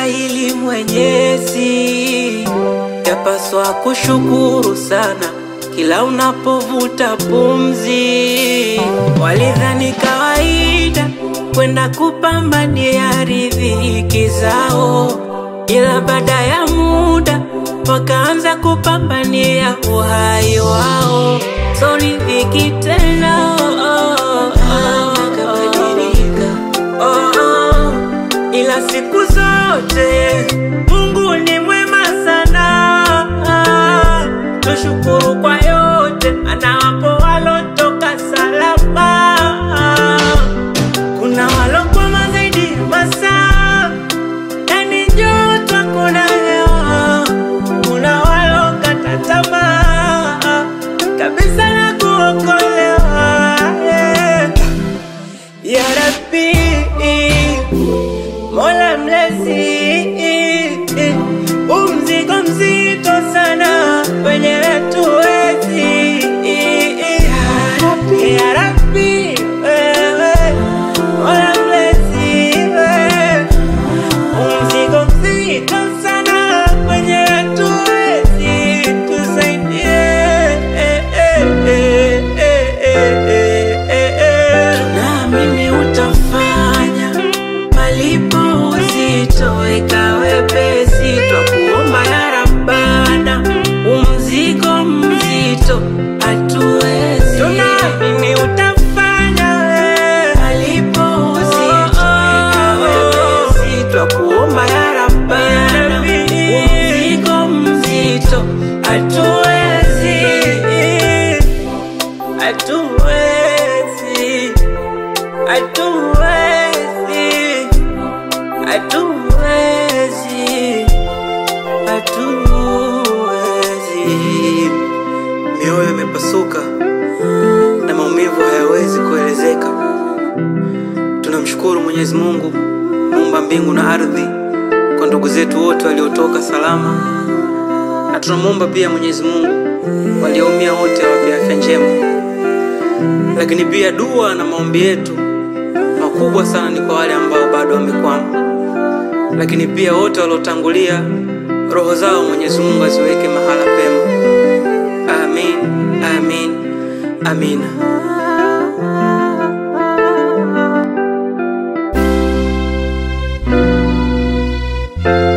hili Mwenyezi, yapaswa kushukuru sana kila unapovuta pumzi. Walidhani kawaida kwenda kupambania riziki zao, ila baada ya muda wakaanza kupambania uhai wao. So riziki tena oh, oh, oh, oh, oh. Ila siku zote Mungu ni mwema sana, tushukuru kwa yote, anawapo walotoka salama. Kuna walokwama zaidi masaa, yani joto kuna hewa, kuna walokata tamaa kabisa na kuokolewa yeah. Ya Rabbi, Mola mlezi, umzigo mzito sana wenye tuwezi. Ya Rabbi, wewe Mola mlezi, wewe umzigo mzito sana wenye tuwezi, tusaidie. Naamini utafanya malipo uzito ikawe pesi, twakuomba ya Rabbana, umzigo mzito hatuwezi. Tunaamini utafanya we, malipo uzito ikawe pesi, twakuomba ya Rabbana, umzigo mzito hatuwezi, hatuwezi, hatuwezi, hatuwezi, hatuwezi. Mioyo imepasuka na maumivu hayawezi kuelezeka. Tunamshukuru Mwenyezi Mungu muumba mbingu na ardhi kwa ndugu zetu wote waliotoka salama, na tunamwomba pia Mwenyezi Mungu walioumia wote awape afya njema. Lakini pia dua na maombi yetu makubwa sana ni kwa wale ambao bado wamekwama, lakini pia wote waliotangulia, roho zao Mwenyezi Mungu aziweke mahala pema. Amin, amin, amina. Thank